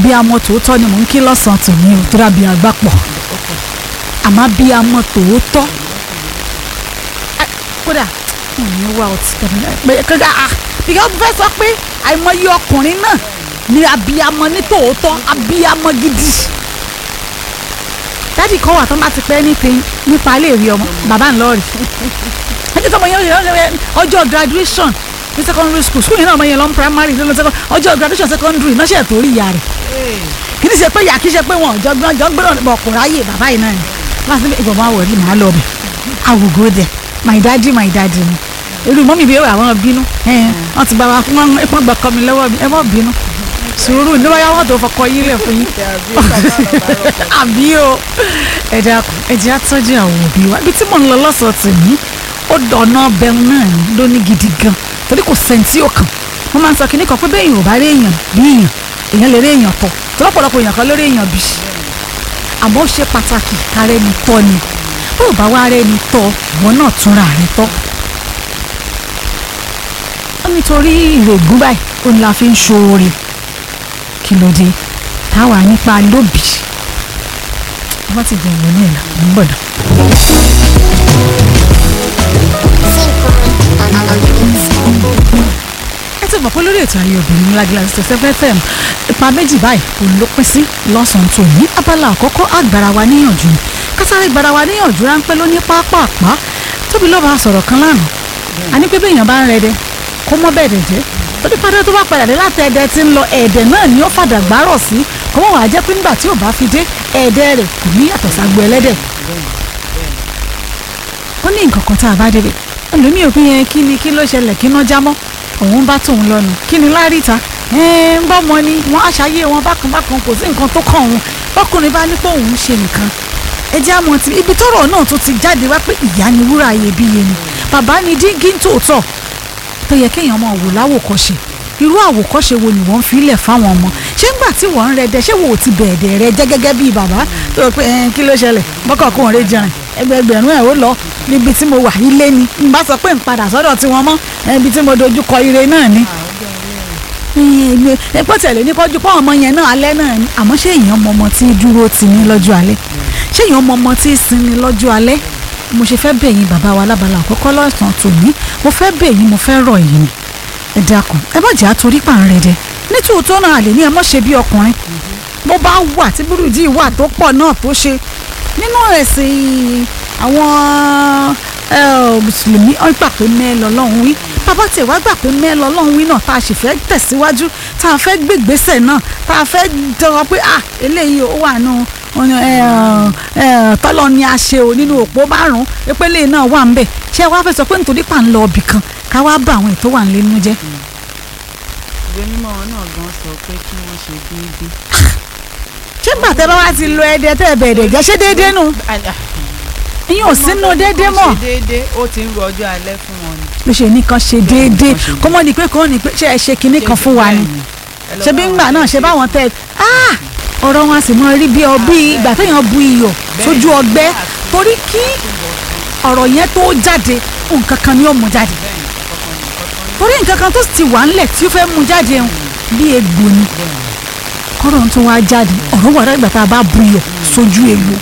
abiyamọ tòótọ́ ni mò ń kí lọ́sàn-án tòní o tó dàbí àgbàpọ̀ àmọ́ abiyamọ tòótọ́ Ẹ, kódà mo ní wá ọtí pé kódà ah ìyá ọdún fẹ́ sọ pé àìmọye ọkùnrin náà ni abiyamọ ní tòótọ́ abiyamọ gidi dádì kan wà tó bá ti pẹ́ nípe nípa ilé ìwé ọmọ bàbá ńlọrì ẹjọ́ tó ọmọ yẹn yẹn ọjọ́ graduation ní secondary school school yẹn náà ọmọ yẹn lọ ń primary lọ second ọjọ́ graduation secondary náà ṣe tó rí ìyá rẹ̀ kì í ṣe pé ìyá kì í ṣe pé wọn ọjọ́ gbọ́n ọjọ́ gbọ́n bọ̀ kò ráyè bàbá yìí náà ni wọ́n á sọ pé ìbọn máa wọ̀ rí màá lọ bẹ̀ I will go there my daddy my daddy ni irú mọ́mí bí àwọn bínú wọ́n ti bá wa wọ́n wọ́n gbọ́ kọ́ mi lọ́wọ́ mi ẹ mọ́ bínú sùúrù ní wáyà wọ́n tó fọkọ yín lẹ̀ fún yín àbí o ẹ̀dá ẹ̀jẹ̀ àtọ́jú àwọn òbí wa ibi tí mò ń lọ lọ́sọ̀ọ́ tì mí ó dọ̀nà bẹ́ẹ̀ náà ní lóní gidi gan torí kò sẹ́ńtì ọkàn wọ́n máa ń sọ kínní kan pé bẹ́ẹ̀ yìí ò bá rí èèyàn bí èèyàn èèyàn lè rí èèyàn tọ̀ tó lọ́pọ̀lọpọ̀ èèyàn kan lórí èèyàn bí àmọ́ ó ṣe pàtàkì kárẹ́ ni tọ́ ni bó o bá wá rẹ́ ni tọ́ ìwọ náà túnra rẹ tọ́ ó nítorí ìrògùn báyìí ó ní la fi ń ṣoore kí ló dé táwa nípa lóbì wọ́n ti bẹ̀rẹ̀ ní ìlà ń gbọ̀dọ̀. ẹ ti mọ̀ pé lórí ètò ayé obìnrin ńlágílá ti tẹ̀sẹ̀ fm ipa méjì báyìí òun ló pín sí lọ́sàn-án tó ní abala àkọ́kọ́ àgbàrá wa níyànjú ni kásáré gbàrá wa níyànjú ráńpẹ́ ló ní pápápá tóbi ló bá sọ̀rọ̀ kan lánàá a ní pé bí èèyàn bá ń rẹdẹ kó mọ́ bẹ́ẹ̀ dẹ̀ jẹ́ torí padà tó bá padà dé láti ẹ̀dẹ̀ tí ń lọ ẹ̀dẹ̀ náà ni ó fàdà gbárọ̀ sí kó mọ̀ wá jẹ́ pé nígbà tí ò bá fi dé ẹ̀dẹ̀ rẹ̀ kò ní yàtọ̀ ságbo ẹlẹ́dẹ̀ ó ní nǹkan kan tá a bá débẹ̀ ẹlòmíì òfin yẹn kí ni kí ló ṣẹlẹ̀ kí ná jámọ́ òun bá tóun lọ́nu kí ni láríta ń bọ́ mọ ni wọ́n aṣáyé wọn bákan bákan kò sí nǹkan tó kàn òun bọ́kùnrin bá ní pé òun ṣe nìkan ẹ jẹ́ àmọ́ ti ibi tọ́rọ̀ náà tó ti jáde wá pé ìyá ni wúrà iyebíye ni bàbá ni díngí tòótọ́ tó yẹ kéèyàn máa wò láwòkọ́ṣe irú àwòkọ́ṣe wo ni wọ́n fi lẹ̀ fáwọn ọmọ ṣé ńgbà tí wọ́n ń rẹdẹ ṣé wo ò ti bẹ̀ẹ̀dẹ̀ rẹ jẹ́ gẹ́gẹ́ bíi bàbá tó o pé ẹ kí ló ṣẹlẹ̀ bọ́kọ̀ kó ń rẹ jẹrin ẹgbẹgbẹ̀rún ẹ̀ ó lọ níbi tí mo wà ilé ni n bá sọ pé n padà sọ́dọ̀ tí wọ́n mọ́ ibi tí mo dojú kọ ire náà ni. epo tẹ̀lé ní kọjú pọ́ ọmọ yẹn náà alẹ́ náà ni àmọ́ ṣé èèyàn mọ ọmọ tí dúró ti ní lọ́jọ́ alẹ́ ṣé èèyàn mọ ọmọ tí sinmi lọ́jọ́ alẹ́ mo ṣe fẹ́ bẹ̀ yín bàbá wa lábala àkọ́kọ́ lọ́sàn-án tòní mo fẹ́ bẹ̀ yín mo fẹ́ rọ̀ yín ẹ dákun ẹ má jẹ́ àtorí pàǹrẹ̀ dẹ nítòótọ́ náà àlè ní ẹ mọ̀ ṣe bí ọkùnrin bó bá wà tí burújí wà tó pọ̀ náà tó ṣe nínú ẹ̀sìn àwọn mùsùlùmí ọ̀n gbà pé mẹ́ẹ̀ lọ́lọ́run wí bàbá tẹ̀ wá gbà pé mẹ́ẹ̀ lọ́lọ́run wí náà tá a sì fẹ́ tẹ̀síwájú tá a fẹ́ gbégbèsè náà tá a fẹ́ dọ̀rọ̀ pé ah eléyìí ó wà nù tọ́lọ́ ni a ṣe o nínú òpó márùn-ún ìpele náà wà ń bẹ̀ ṣé wàá fẹ́ sọ pé nítorí pà ń lọ ibì kan ká wá bá àwọn ètò wà nílé nínú jẹ́. ìwé mímọ́ náà gan sọ pé kí wọ́n ṣe déédéé. ṣé gbà tẹ́ bá wá ti lo ẹdẹ tẹ́ bẹ̀ẹ̀dẹ̀ jẹ́ ṣé déédéé nù ìyẹn ò sínú déédéé mọ́. ṣe déédéé ó ti ń ro ọjọ́ alẹ́ fún wọn ni. ló ṣe ní kan ṣe déédéé kó mọ́ ni pé kó ní pé ṣé ẹ ṣe kinní kan fún wa ni ṣé bí ńgbà náà ṣe báwọn tẹ ọ̀rọ̀ wọn a sì mọ rí bí ọ bí ìgbà téèyàn bu iyọ̀ sójú ọgbẹ́ torí kí ọ̀rọ̀ yẹn tó jáde nǹkan kan ni ó mú jáde torí nǹkan kan tó ti wà ńlẹ̀ tí ó fẹ́ mú jáde ń bí egbò ni kọ́rọ̀ tó wá jáde ọ̀rọ̀ wà lágbà tá a bá bu iyọ̀ sójú egbò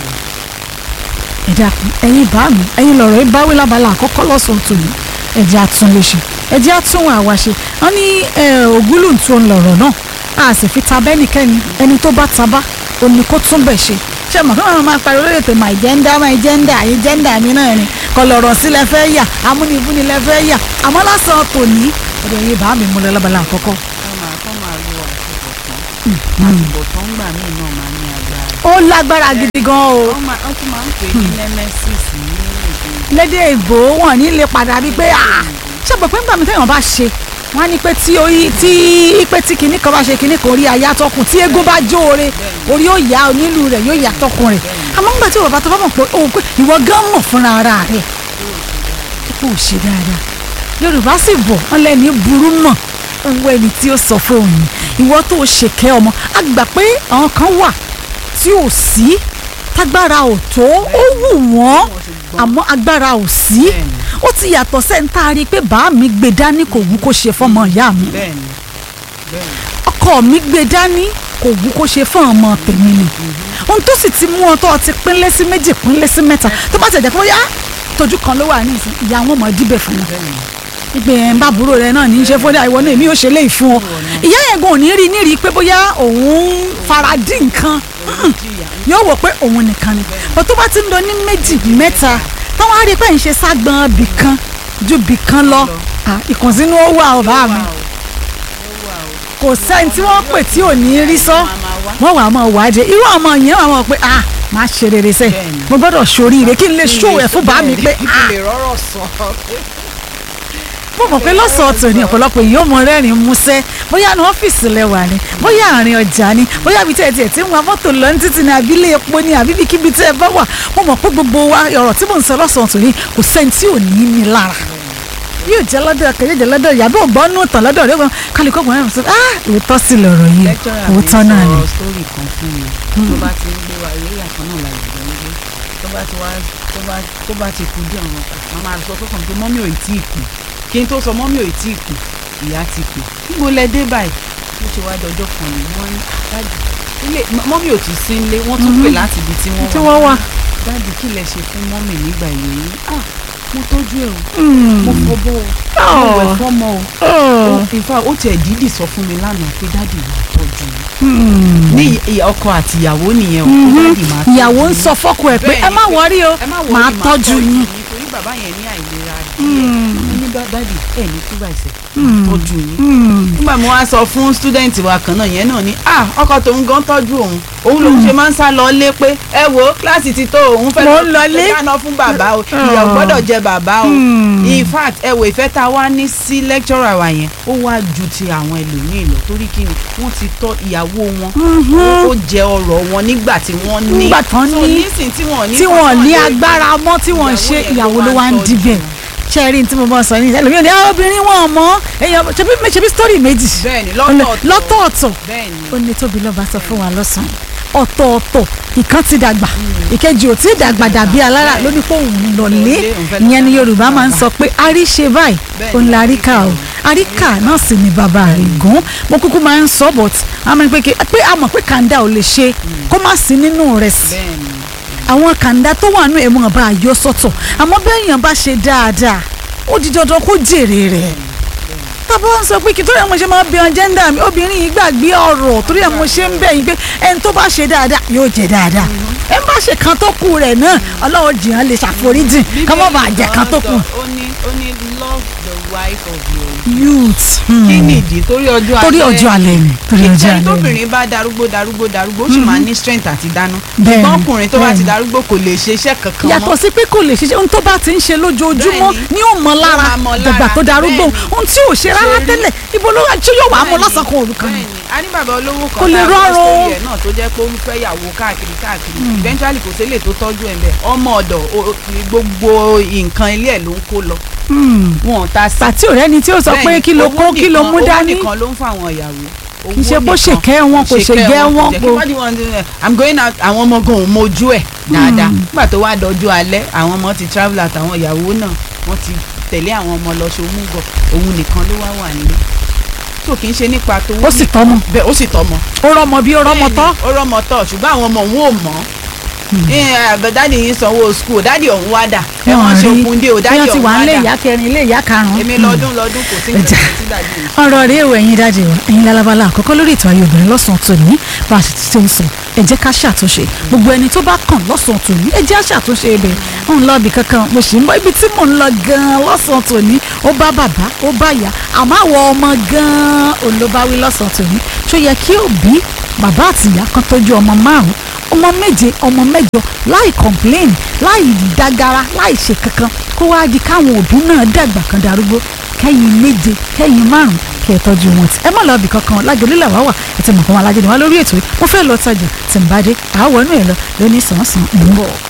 ẹ̀dá ẹ̀yin bá mi ẹ̀yin lọ̀rọ̀ ẹ báwí lábala àkọ́kọ́ lọ́sàn-án tòní ẹ̀jẹ̀ àtúnlẹ̀ṣe ẹ̀jẹ̀ àtúnwò àwàṣe wọ́n ní ògúlùntún ń lọ̀rọ̀ náà a sì fi ta bẹ́nikẹ́ni ẹni tó bá ta bá òní kó tún bẹ̀ ṣe ṣé mọ̀ kí wọ́n máa pariwo lórí ètò my gender my gender àyè gender mi náà ni kò lọ̀rọ̀ sí lẹ fẹ́ yà amúnibúni lẹ fẹ́ yà àmọ́ lásán tòní ọ̀dọ̀ yìí bá mi mú lọ lábala àkọ́kọ́. wọ́n máa kọ́ máa lo àtúbọ̀tán àtúbọ̀tán gbà míì náà máa ní agbára. ó lágbára gidi gan o wọ́n máa wọ́n tún máa ń pè ní nemesis ní èdè lédè ìbò wọn ní lè padà bíi pé ṣé pé pé nígbà mi téèyàn bá ṣe wọ́n á ní pé tí orí tí pé tí kinní kan bá ṣe kinní kan orí aya tọkùn tí eégún bá jó ore orí yóò yá onílù rẹ̀ yóò yá tọkùn rẹ̀ àmọ́ nígbà tí bàbá tó bá mọ̀ pé o pé ìwọ gán mọ̀ fúnra ara rẹ̀ kó o ṣe dáadáa yorùbá sì bọ̀ wọ́n lẹ́ni burú mọ̀ owó ẹni tí ó sọ fún òun ìwọ tó o ṣèkẹ́ ọmọ a gbà pé àwọn kan wà tí ò sí tágbára ò tó ó wù wọ́n àmọ́ agbára ò sí ó ti yàtọ̀ sẹ́ńtà rí i pé bàá mi gbé dání kò wú kó ṣe fọ́mọ ìyá mi bẹ́ẹ̀ni bẹ́ẹ̀ni ọkọ mi gbé dání kò wú kó ṣe fún ọmọ tèmi ni ohun tó sì ti mú ọ tó ọ ti pínlẹ̀ sí méjì pínlẹ̀ sí mẹ́ta tó bá tẹ̀ jẹ́ pé ó yá tójú kan ló wà ní ìsìn ìyá wọn mọ̀ díbẹ̀ fún wọn ìgbẹ́ ẹ̀ ń bá àbúrò rẹ náà ní í ṣe fún ọ ìwọ náà èmi ò ṣe léyìí fún ọ ìyá yẹn gan ò ní rí ní rí pé bóyá òun faradí nǹkan yóò wò pé òun nìkan ni bó tó bá ti ń lọ ní méjì mẹ́ta táwọn á rí i pé ń ṣe ságbọn bì kan ju bì kan lọ Ah, ìkùnsínú ó wà ọ̀bá mi kò sẹ́ni tí wọ́n pè tí ò ní rí sọ wọ́n wà á mọ̀ wájẹ irú ọmọ yẹn wà á mọ̀ pé ah máa ṣe rere sẹ́ Bẹ́ẹ̀ni. mo gbọ́dọ̀ ṣoríire kí n lè ṣó ẹ̀ fún bá mi pé kí ah lè rọ́rọ̀ sọ. mo mọ̀ pé lọ́sọ̀ọ́ tò ní ọ̀pọ̀lọpọ̀ èyí ó mọ rẹ́rìn músẹ́ bóyá ní ọ́fíìsì lẹ́wà ni bóyá àárín ọjà ni bóyá ibi tí ẹ tiẹ̀ ti ń wa mọ́tò lọ ní títì ní abilé epo ni àbí kíbi tí ẹ bá wà mo mọ̀ pé gbogbo wa ọ̀rọ̀ tí mò ń sọ lọ́sọ̀ọ́ tò ní kò sẹ́ni tí ò ní ní lára yóò jẹ́ lọ́dọ̀ kẹ́yẹ́ jẹ́ lọ́dọ̀ ìyá bó gbọ́ nù tán lọ́dọ̀ rẹ̀ wọn kálukọ́ gbọ́n ẹ̀rọ sọ ah òótọ́ sí lọ̀rọ̀ yìí lẹ́kítọ́rà mi òótọ́ náà ni sọ sítórì kan fún mi tó bá ti ń gbé wa eré àkàn náà la ìgbẹ́ ń gbé tó bá ti wá tó bá tó bá ti kú díẹ̀ wọn màá máa sọ fún pé mọ́mí ò tí ì kù kí n tó sọ mọ́mí ò tí ì kù ìyá ti kù níbo lẹ dé báyìí ó ṣe wá dọjọ́ kan ní wọ́n ní dájú ilé mọ́mí ò ti sí ilé wọ́n tún pè láti ibi tí tí wọ́n wọ́n wà. dájú kí lẹ ṣe fún mọ́mí nígbà yìí ah mo tọ́jú ẹ̀ o Mm. mo fọbọ́ o Oh. mo wẹ̀ fọ́mọ o Oh. in fact ó tiẹ̀ dídì sọ fún mi lánàá pé dáàdì máa tọ́jú mi Mm. ní ìyá ọkọ àti ìyàwó nìyẹn o pé dáàdì máa tọ́jú ìyàwó ń mi. sọ fọ́kọ ẹ̀ pé Bẹ́ẹ̀ni, ẹ má pé wọrí o ẹ má worry, màá tọ́jú yín. torí bàbá yẹn ní àìlera Mm. díẹ̀ ó ní "Dá- dáàdì ẹ̀ ní túbà ìṣẹ̀ Mm. tọ́jú yín Mm. nígbà mo wá sọ fún student wa kan náà yẹn náà ni ah ọkọ tòun gan tọ́jú òun òun lòun ṣe máa ń sá lọ lé pé ẹ wo kíláàsì ti tó òun fẹ́ Mo ń lọlé. fẹ́ dáná fún bàbá o ìyá ò gbọ́dọ̀ jẹ bàbá o Hmm. in fact ẹ wo ìfẹ́ tá a wá ní sí lecturer wa yẹn ó wá ju ti àwọn ẹlòmíì lọ torí kí ni wọ́n ti tọ́ ìyàwó wọn ó jẹ ọrọ̀ wọn nígbà tí wọ́n ní Nígbà tán So, ní- nísìn tí wọ́n ní tí wọn fọ́nrán ní lórí- agbára mọ́ tí wọ́n ṣe yẹn ìyàwó ló wá ń tọ́jú dibẹ̀ wọn. ṣe rí ní tí mo bá sọ ní ẹlòmíràn ní àwọn obìnrin wọn mọ èèyàn ṣebí ṣebí story méjì bẹ́ẹ̀ni lọ́tọ̀ọ̀tọ̀ lọ́tọ̀ọ̀tọ̀ bẹ́ẹ̀ni ó ní tóbi lọ́ba sọ fún wa lọ́sàn-án ọ̀tọ̀ọ̀tọ̀ ìkan ti dàgbà ìkejì ò tí ì dàgbà dàbí alára ló ní pé òun lọlé Lọlé, òun fẹ́ lọ ìyẹn ni bá Yorùbá máa ń bàbá. sọ pé àríṣe báyìí Bẹ́ẹ̀ni, òun la àríkà o àríkà náà sì ni bàbá rẹ̀ gùn mo kúkú máa ń sọ but àmọ́ pé kí- pé a mọ̀ pé kàńdà ò lè ṣe kó má sí nínú rẹ̀ sí bẹ́ẹ̀ni àwọn kàńdá tó wà nù ẹ̀mú ọba àyọ sọ́tọ̀ àmọ́ bẹ́ẹ̀ yàn bá ṣe dáadáa ó di dandan kó jèrè rẹ̀ tábà ń sọ pé kí torí àwọn ṣe máa bí wọn jẹ́ńdà mi obìnrin yìí gbàgbé ọ̀rọ̀ torí àwọn ṣe ń bẹ̀ yín pé ẹni tó bá ṣe dáadáa yóò jẹ dáadáa ẹni bá ṣe kan tó kù rẹ̀ náà ọlọ́run jìyàn lè ṣàforíjìn ká má bàa jẹ kan tó kù. ó ní ó ní love the wife of your youth kí nìdí torí ọjọ́ alẹ́ torí ọjọ́ alẹ́ ni torí ọjọ́ ìtẹ́ni alẹ́ ni tóbìnrin bá darúgbó darúgbó darúgbó ó sì máa ní strength àti dáná Bẹ́ẹ̀ni, ṣùgbọ́n ọkùnrin tó bá ti bẹ́ẹ̀ni. darúgbó kò lè ṣe iṣẹ́ kankan mọ́ yàtọ̀ sí pé kò lè ṣiṣẹ́ ohun tó bá ti ń ṣe lójoojúmọ́ Bẹ́ẹ̀ni. ní ò mọ lára Ó máa mọ lára, dàgbà tó darúgbó bẹ́ẹ̀ni. ohun tí ò ṣe rárá Ṣe rí. tẹ́lẹ̀ ibo ló wà tí yóò wà á mọ Bẹ́ẹ̀ni, lọ́sàn-án kan òru kan ni. bẹ́ẹ̀ni. a ní bàbá olówó kan Kò lè tá a gbọ́ rọrùn. story ẹ̀ náà tó jẹ́ pé ó ń fẹ́ yàwó káàkiri káàkiri eventually kò sílè tó tọ́jú ẹ̀ bẹ́ẹ̀ ọmọ ọ̀dọ̀ o- gbogbo nǹkan ilé ẹ̀ ló ń kó lọ Hmm. wọn ò ta sí pàtí ọ̀rẹ́ ni tí ó sọ pé Bẹ́ẹ̀ni, kí ló owó kó kí ló nìkan- mú dání owó nìkan ló ń fún àwọn ìyàwó Kì í ṣe pé ó ṣèkẹ́ wọn, kò ṣègẹ́ wọn, kò kò- wọ́n wọn i'm going out àwọn ọmọ gan ò mojú ẹ̀ dáadáa nígbà tó wá dọjú alẹ́ àwọn ọmọ ti travel àtàwọn ìyàwó náà wọ́n ti tẹ̀lé àwọn ọmọ lọ ṣomúgọ̀ òun nìkan ló wá wà nílé tó kì í ṣe nípa tó ó sì tọ́mọ bẹ́ẹ̀ ó sì tọ́mọ ó rọmọ bí ó rọmọ tọ́ ó rọmọ tọ́ ṣùgbọ́n àwọn ọmọ òun ò mọ̀ ẹ́ dáàdì yìí sanwó school dáàdì ọ̀hún wá dà ẹ̀ wọ́n ṣe okun dé o dáàdì wọ́n ti ọ̀hún wà wá nílé dà ìyá kẹrin ilé ìyá karùn-ún èmi lọ́dún lọ́dún kò sí nǹkan tí dáàdì yìí ọ̀rọ̀ rí èèwọ̀ ẹ̀yin dájú wa ẹ̀yin lálábàlá àkọ́kọ́ lórí ètò ayé obìnrin lọ́sàn-án tòní bá a sì ti ṣe ń sọ ẹ jẹ́ ká ṣàtúnṣe gbogbo ẹni tó bá kàn lọ́sàn-án tòní ẹ jẹ́ á ṣàtúnṣe ibẹ̀ ń lọ ibì kankan mo sì ń bọ́ ibi tí mò ń lọ gan-an lọ́sàn-án tòní ó bá bàbá ó bá ìyá àmọ́ àwọn ọmọ gan-an òun ló bá wí lọ́sàn-án tòní ṣó yẹ kí òbí bàbá àti ìyá kan tọ́jú ọmọ márùn-ún ọmọ méje ọmọ mẹ́jọ láì complain láì dágara láì ṣe kankan kó wáá di káwọn òbí náà dàgbà kan darúgbó kẹ́yìn méje kẹ́yìn márùn kẹ́ ẹ tọ́jú wọn tí ẹ má lọ ibì kankan lájọlélẹ̀ wá wà ẹ ti mọ̀ kàn wá lájọ ni wá lórí ètò yìí mo fẹ́ lọ tajà tí n bá dé àáwọ̀ inú ẹ̀ lọ lóní sàn-án sàn ń bọ̀.